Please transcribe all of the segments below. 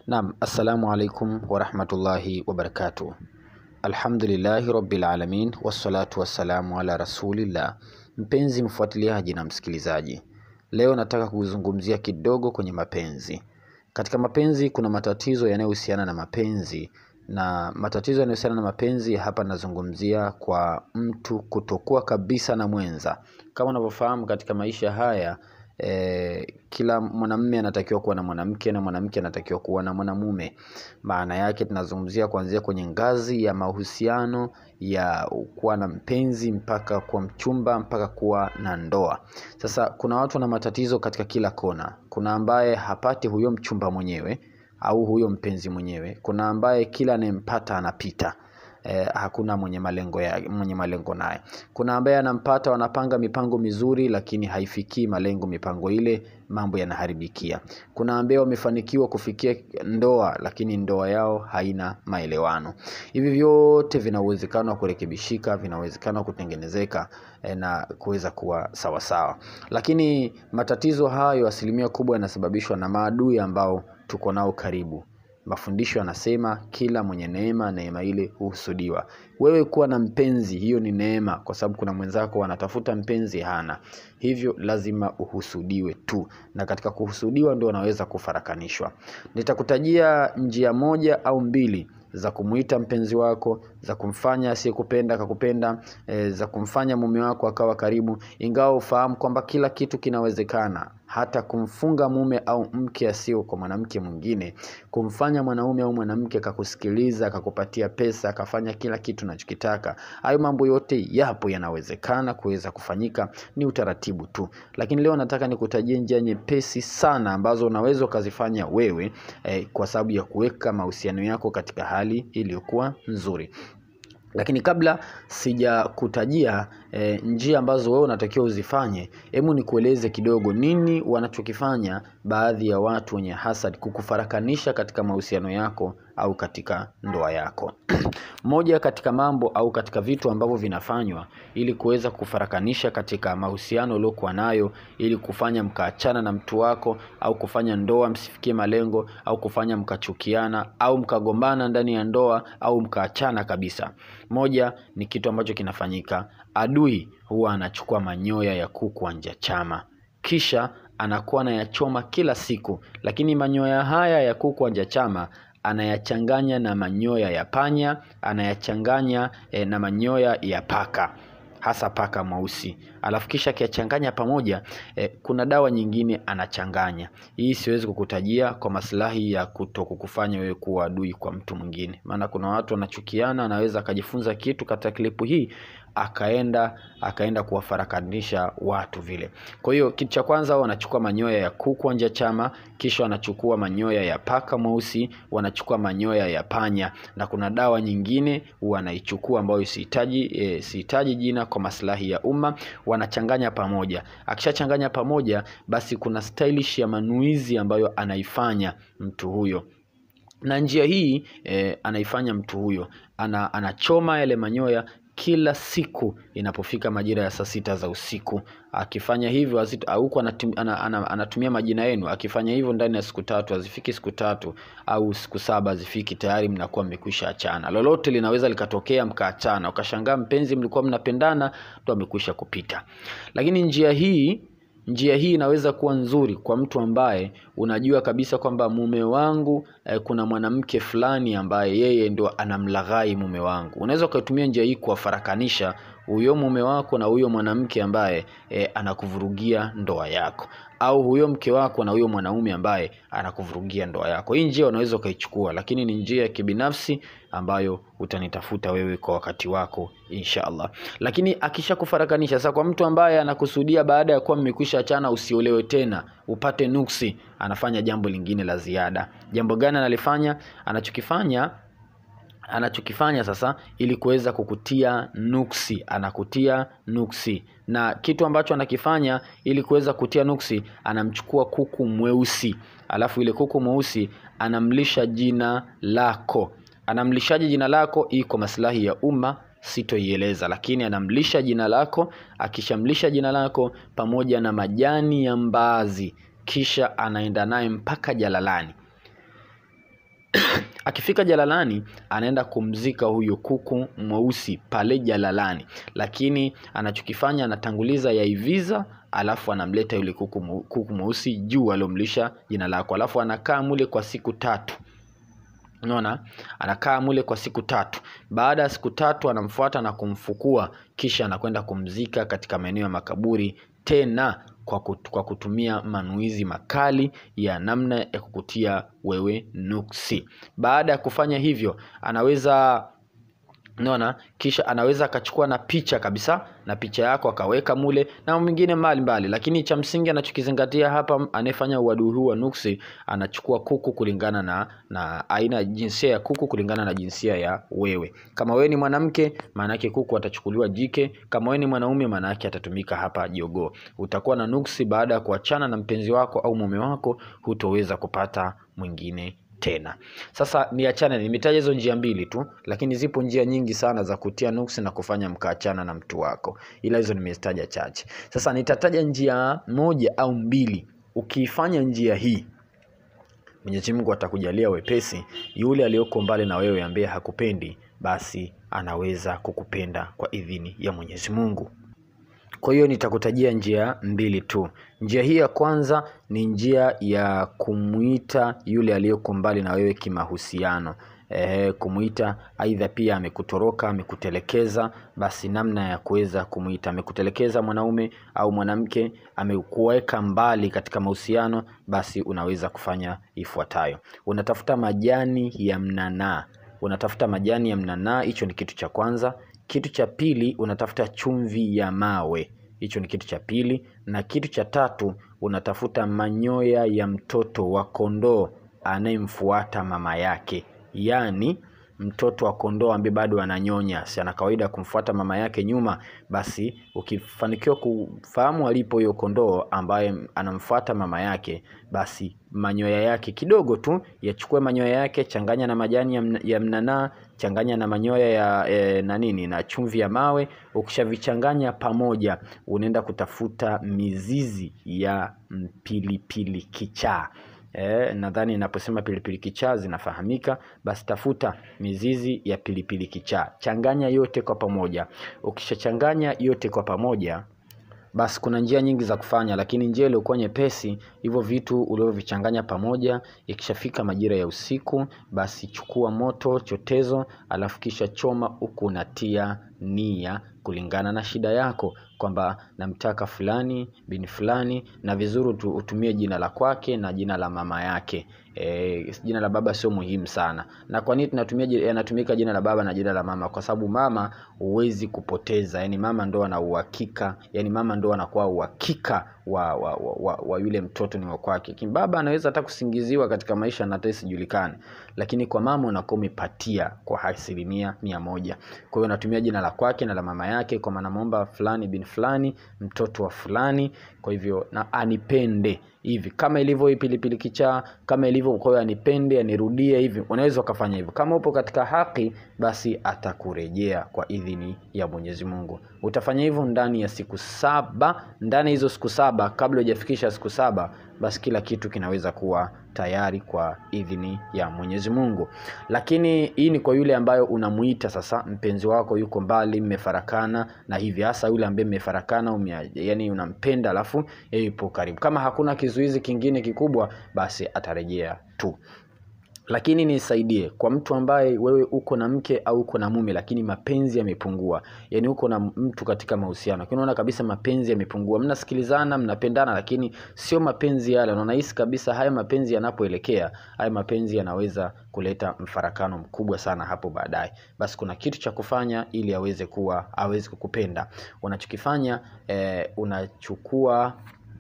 Naam, assalamu alaikum warahmatullahi wabarakatuh. Alhamdulillahi rabbil alamin wassalatu wassalamu ala rasulillah. Mpenzi mfuatiliaji na msikilizaji, leo nataka kuzungumzia kidogo kwenye mapenzi. Katika mapenzi kuna matatizo yanayohusiana na mapenzi, na matatizo yanayohusiana na mapenzi hapa nazungumzia kwa mtu kutokuwa kabisa na mwenza. Kama unavyofahamu katika maisha haya eh, kila mwanamume anatakiwa kuwa na mwanamke na mwanamke anatakiwa kuwa na mwanamume. Maana yake tunazungumzia kuanzia kwenye ngazi ya mahusiano ya kuwa na mpenzi mpaka kuwa mchumba mpaka kuwa na ndoa. Sasa kuna watu wana matatizo katika kila kona. Kuna ambaye hapati huyo mchumba mwenyewe au huyo mpenzi mwenyewe. Kuna ambaye kila anayempata anapita. Eh, hakuna mwenye malengo ya, mwenye malengo naye. Kuna ambaye anampata, wanapanga mipango mizuri, lakini haifikii malengo mipango ile, mambo yanaharibikia. Kuna ambaye wamefanikiwa kufikia ndoa, lakini ndoa yao haina maelewano. Hivi vyote vina uwezekano wa kurekebishika, vina uwezekano wa kutengenezeka eh, na kuweza kuwa sawa sawa. Lakini matatizo hayo asilimia kubwa yanasababishwa na maadui ambao tuko nao karibu. Mafundisho yanasema kila mwenye neema, neema ile huhusudiwa. Wewe kuwa na mpenzi, hiyo ni neema, kwa sababu kuna mwenzako anatafuta mpenzi hana, hivyo lazima uhusudiwe tu, na katika kuhusudiwa ndio unaweza kufarakanishwa. Nitakutajia njia moja au mbili za kumuita mpenzi wako, za kumfanya asiyekupenda akakupenda, e, za kumfanya mume wako akawa karibu, ingawa ufahamu kwamba kila kitu kinawezekana hata kumfunga mume au mke asio kwa mwanamke mwingine, kumfanya mwanaume au mwanamke akakusikiliza, akakupatia pesa, akafanya kila kitu unachokitaka. Hayo mambo yote yapo, yanawezekana kuweza kufanyika, ni utaratibu tu. Lakini leo nataka nikutajie njia nyepesi sana ambazo unaweza ukazifanya wewe eh, kwa sababu ya kuweka mahusiano yako katika hali iliyokuwa nzuri. Lakini kabla sijakutajia e, njia ambazo wewe unatakiwa uzifanye, hebu nikueleze kidogo nini wanachokifanya baadhi ya watu wenye hasad kukufarakanisha katika mahusiano yako au katika ndoa yako. Moja katika mambo au katika vitu ambavyo vinafanywa ili kuweza kufarakanisha katika mahusiano uliokuwa nayo, ili kufanya mkaachana na mtu wako au kufanya ndoa msifikie malengo au kufanya mkachukiana au mkagombana ndani ya ndoa au mkaachana kabisa. Moja ni kitu ambacho kinafanyika, adui huwa anachukua manyoya ya kuku wa njachama, kisha anakuwa anayachoma kila siku, lakini manyoya haya ya kuku wa njachama anayachanganya na manyoya ya panya, anayachanganya eh, na manyoya ya paka hasa paka mweusi, alafu kisha akiyachanganya pamoja eh, kuna dawa nyingine anachanganya. Hii siwezi kukutajia kwa maslahi ya kuto kukufanya wewe kuwa adui kwa mtu mwingine, maana kuna watu wanachukiana, anaweza akajifunza kitu katika klipu hii akaenda akaenda kuwafarakanisha watu vile. Kwa hiyo kitu cha kwanza wanachukua manyoya ya kuku wa njachama, kisha wanachukua manyoya ya paka mweusi, wanachukua manyoya ya panya, na kuna dawa nyingine wanaichukua ambayo sihitaji e, sihitaji jina kwa maslahi ya umma, wanachanganya pamoja. Akishachanganya pamoja, basi kuna stylish ya manuizi ambayo anaifanya mtu huyo na njia hii eh, anaifanya mtu huyo ana, anachoma yale manyoya kila siku inapofika majira ya saa sita za usiku. Akifanya hivyo huku anatum, ana, ana, anatumia majina yenu. Akifanya hivyo ndani ya siku tatu, hazifiki siku tatu au siku saba hazifiki, tayari mnakuwa mmekwisha achana. Lolote linaweza likatokea mkaachana, ukashangaa mpenzi mlikuwa mnapendana ndo amekwisha kupita. Lakini njia hii njia hii inaweza kuwa nzuri kwa mtu ambaye unajua kabisa kwamba mume wangu eh, kuna mwanamke fulani ambaye yeye ndo anamlaghai mume wangu. Unaweza ukaitumia njia hii kuwafarakanisha huyo mume wako na huyo mwanamke ambaye eh, anakuvurugia ndoa yako au huyo mke wako na huyo mwanaume ambaye anakuvurugia ndoa yako. Hii njia unaweza ukaichukua, lakini ni njia ya kibinafsi ambayo utanitafuta wewe kwa wakati wako insha Allah. Lakini akishakufarakanisha sasa, kwa mtu ambaye anakusudia baada ya kuwa mmekwisha achana usiolewe tena upate nuksi, anafanya jambo lingine la ziada. Jambo gani analifanya? Anachokifanya anachokifanya sasa ili kuweza kukutia nuksi, anakutia nuksi. Na kitu ambacho anakifanya ili kuweza kutia nuksi, anamchukua kuku mweusi, alafu ile kuku mweusi anamlisha jina lako. Anamlishaje jina lako? Hii kwa maslahi ya umma sitoieleza, lakini anamlisha jina lako. Akishamlisha jina lako pamoja na majani ya mbaazi, kisha anaenda naye mpaka jalalani akifika jalalani anaenda kumzika huyo kuku mweusi pale jalalani lakini anachokifanya anatanguliza yaiviza alafu anamleta yule kuku mweu- kuku mweusi juu aliomlisha jina lako alafu anakaa mule kwa siku tatu unaona anakaa mule kwa siku tatu baada ya siku tatu anamfuata na kumfukua kisha anakwenda kumzika katika maeneo ya makaburi tena kwa, kut, kwa kutumia manuizi makali ya namna ya kukutia wewe nuksi baada ya kufanya hivyo anaweza unaona kisha anaweza akachukua na picha kabisa na picha yako akaweka mule na mwingine mbali mbali lakini cha msingi anachokizingatia hapa anayefanya uadui huu wa nuksi anachukua kuku kulingana na na aina ya jinsia ya kuku kulingana na jinsia ya wewe kama wewe ni mwanamke maana yake kuku atachukuliwa jike kama wewe ni mwanaume maana yake atatumika hapa jogoo utakuwa na nuksi baada ya kuachana na mpenzi wako au mume wako hutoweza kupata mwingine tena sasa niachane nimetaja hizo njia mbili tu lakini zipo njia nyingi sana za kutia nuksi na kufanya mkaachana na mtu wako ila hizo nimezitaja chache sasa nitataja njia moja au mbili ukiifanya njia hii mwenyezi mungu atakujalia wepesi yule aliyoko mbali na wewe ambaye hakupendi basi anaweza kukupenda kwa idhini ya mwenyezi mungu kwa hiyo nitakutajia njia mbili tu njia hii ya kwanza ni njia ya kumwita yule aliyoko mbali na wewe kimahusiano e, kumwita aidha pia amekutoroka amekutelekeza basi namna ya kuweza kumwita amekutelekeza mwanaume au mwanamke amekuweka mbali katika mahusiano basi unaweza kufanya ifuatayo unatafuta majani ya mnanaa unatafuta majani ya mnanaa hicho ni kitu cha kwanza kitu cha pili unatafuta chumvi ya mawe hicho ni kitu cha pili na kitu cha tatu unatafuta manyoya ya mtoto wa kondoo anayemfuata mama yake yaani mtoto wa kondoo ambaye bado ananyonya si ana kawaida ya kumfuata mama yake nyuma basi ukifanikiwa kufahamu alipo huyo kondoo ambaye anamfuata mama yake basi manyoya yake kidogo tu yachukue manyoya yake changanya na majani ya, mna, ya mnanaa changanya na manyoya ya e, na nini na chumvi ya mawe ukishavichanganya pamoja unaenda kutafuta mizizi ya mpilipili kichaa E, nadhani naposema pilipili kichaa zinafahamika basi tafuta mizizi ya pilipili kichaa changanya yote kwa pamoja ukishachanganya yote kwa pamoja basi kuna njia nyingi za kufanya lakini njia iliyokuwa nyepesi hivyo vitu ulivyovichanganya pamoja ikishafika majira ya usiku basi chukua moto chotezo alafu kisha choma huku unatia nia kulingana na shida yako kwamba namtaka fulani bini fulani na vizuri utu- utumie jina la kwake na jina la mama yake e, jina la baba sio muhimu sana na kwa nini tunatumia ji- yanatumika jina la baba na jina la mama kwa sababu mama huwezi kupoteza yani mama ndo ana uhakika yani mama ndo anakuwa uhakika wa, wa, wa, wa, wa yule mtoto ni wa kwake Lakini baba anaweza hata kusingiziwa katika maisha na hata isijulikane lakini kwa mama unakuwa umepatia kwa asilimia mia moja kwa hiyo unatumia jina la kwake na la mama yake kwa maana namuomba fulani bin fulani mtoto wa fulani kwa hivyo na anipende hivi kama ilivyo hii pilipili kichaa kama ilivyo kwa hiyo anipende anirudie hivi unaweza ukafanya hivyo kama upo katika haki basi atakurejea kwa idhini ya mwenyezi mungu utafanya hivyo ndani ya siku saba ndani ya hizo siku saba kabla hujafikisha siku saba basi kila kitu kinaweza kuwa tayari kwa idhini ya mwenyezi mungu lakini hii ni kwa yule ambayo unamuita sasa mpenzi wako yuko mbali mmefarakana na hivi hasa yule ambaye mmefarakana umea, yani unampenda alafu yeye yupo karibu kama hakuna kizuizi kingine kikubwa basi atarejea tu lakini nisaidie kwa mtu ambaye wewe uko na mke au uko na mume lakini mapenzi yamepungua yaani uko na mtu katika mahusiano lakini unaona kabisa mapenzi yamepungua mnasikilizana mnapendana lakini sio mapenzi yale na unahisi kabisa haya mapenzi yanapoelekea haya mapenzi yanaweza kuleta mfarakano mkubwa sana hapo baadaye basi kuna kitu cha kufanya ili aweze kuwa aweze kukupenda unachokifanya eh, unachukua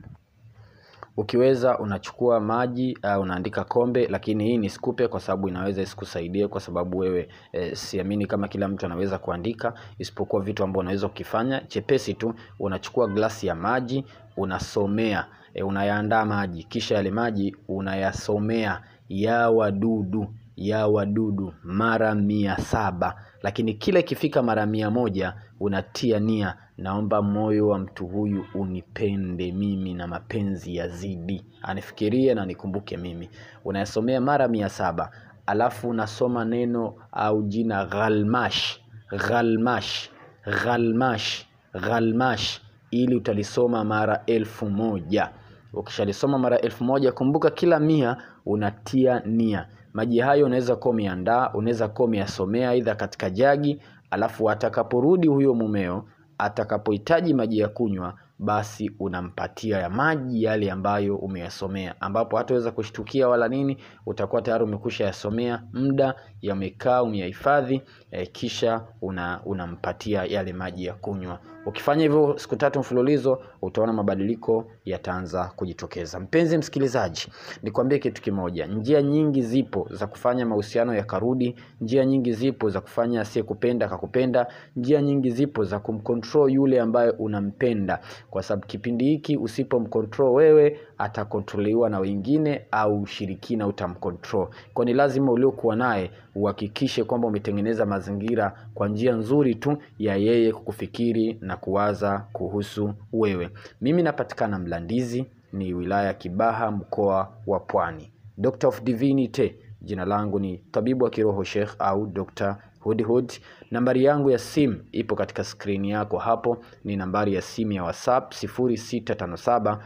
ukiweza unachukua maji uh, unaandika kombe lakini hii nisikupe kwa sababu inaweza isikusaidie kwa sababu wewe e, siamini kama kila mtu anaweza kuandika isipokuwa vitu ambavyo unaweza kukifanya chepesi tu unachukua glasi ya maji unasomea e, unayaandaa maji kisha yale maji unayasomea ya wadudu ya wadudu mara mia saba lakini kila ikifika mara mia moja unatia nia naomba moyo wa mtu huyu unipende mimi na mapenzi yazidi anifikirie na nikumbuke mimi unayasomea mara mia saba alafu unasoma neno au jina ghalmash ghalmash ghalmash ghalmash ili utalisoma mara elfu moja ukishalisoma mara elfu moja kumbuka kila mia unatia nia maji hayo unaweza kuwa umeandaa unaweza kuwa umeyasomea aidha katika jagi alafu atakaporudi huyo mumeo atakapohitaji maji ya kunywa basi unampatia ya maji yale ambayo umeyasomea ambapo hataweza kushtukia wala nini utakuwa tayari umekusha yasomea muda yamekaa umeyahifadhi eh, kisha una, unampatia yale maji ya kunywa ukifanya hivyo siku tatu mfululizo utaona mabadiliko yataanza kujitokeza mpenzi msikilizaji nikwambie kitu kimoja njia nyingi zipo za kufanya mahusiano yakarudi njia nyingi zipo za kufanya asiyekupenda akakupenda njia nyingi zipo za kumcontrol yule ambaye unampenda kwa sababu kipindi hiki usipomcontrol wewe atakontroliwa na wengine au ushirikina utamcontrol kwa ni lazima uliokuwa naye uhakikishe kwamba umetengeneza mazingira kwa njia nzuri tu ya yeye kukufikiri na kuwaza kuhusu wewe mimi napatikana mlandizi ni wilaya kibaha mkoa wa pwani Doctor of Divinity jina langu ni tabibu wa kiroho Sheikh au Dr. Hudhud. Nambari yangu ya simu ipo katika skrini yako hapo, ni nambari ya simu ya WhatsApp 0657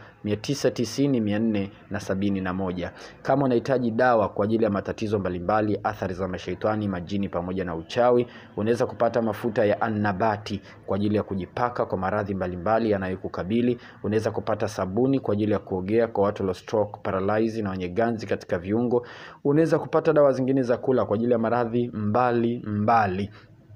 990 471. Kama unahitaji dawa kwa ajili ya matatizo mbalimbali, athari za mashaitani, majini pamoja na uchawi, unaweza kupata mafuta ya annabati kwa ajili ya kujipaka kwa maradhi mbalimbali yanayokukabili. Unaweza kupata sabuni kwa ajili ya kuogea kwa watu walio stroke, paralyze na wenye ganzi katika viungo. Unaweza kupata dawa zingine za kula kwa ajili ya maradhi mbali mbali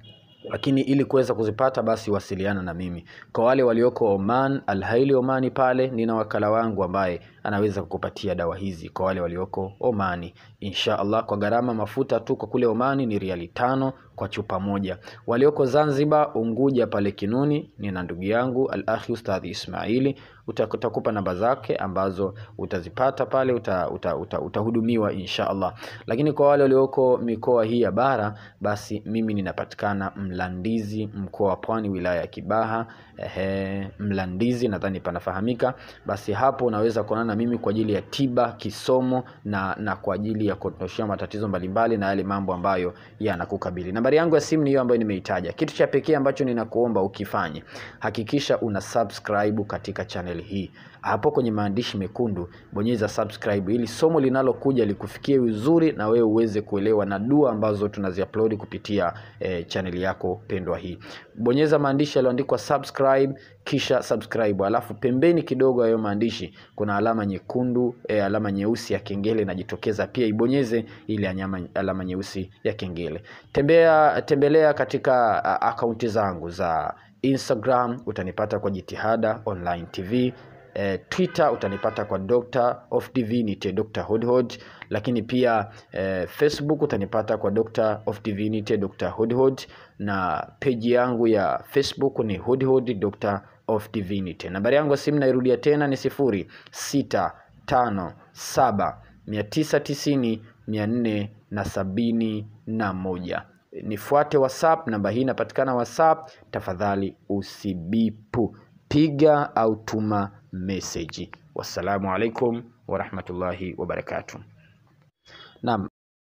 lakini ili kuweza kuzipata basi wasiliana na mimi kwa wale walioko Oman Alhaili Omani pale nina wakala wangu ambaye anaweza kukupatia dawa hizi kwa wale walioko Omani insha Allah kwa gharama mafuta tu kwa kule Omani ni riali tano kwa chupa moja walioko Zanzibar Unguja pale Kinuni nina ndugu yangu Al-Akhi Ustadhi Ismaili utakupa namba zake ambazo utazipata pale utahudumiwa uta, uta, uta insha Allah lakini kwa wale walioko mikoa hii ya bara basi mimi ninapatikana Mlandizi mkoa wa Pwani wilaya ya Kibaha ehe, Mlandizi nadhani panafahamika basi hapo unaweza kuonana na mimi kwa ajili ya tiba kisomo na na kwa ajili ya kuondoshea matatizo mbalimbali na yale mambo ambayo yanakukabili nambari yangu ya simu ni hiyo ambayo nimeitaja kitu cha pekee ambacho ninakuomba ukifanye hakikisha una subscribe katika channel hii hapo kwenye maandishi mekundu bonyeza subscribe ili somo linalokuja likufikie vizuri na wewe uweze kuelewa na dua ambazo tunaziupload kupitia eh, channel yako pendwa hii bonyeza maandishi yaliyoandikwa subscribe kisha subscribe alafu pembeni kidogo hayo maandishi kuna alama nyekundu eh, alama nyeusi ya kengele inajitokeza pia ibonyeze ile anyama, alama nyeusi ya kengele tembea tembelea katika uh, akaunti zangu za instagram utanipata kwa jitihada online tv eh, twitter utanipata kwa Dr. of Divinity Dr. Hudhud lakini pia eh, facebook utanipata kwa Dr. of Divinity Dr. Hudhud na peji yangu ya facebook ni Hudhud Dr. of Divinity nambari yangu ya simu nairudia tena ni sifuri sita tano saba mia tisa tisini mia nne na sabini na moja nifuate whatsapp namba hii inapatikana whatsapp tafadhali usibipu piga au tuma meseji wassalamu alaikum warahmatullahi wabarakatuh naam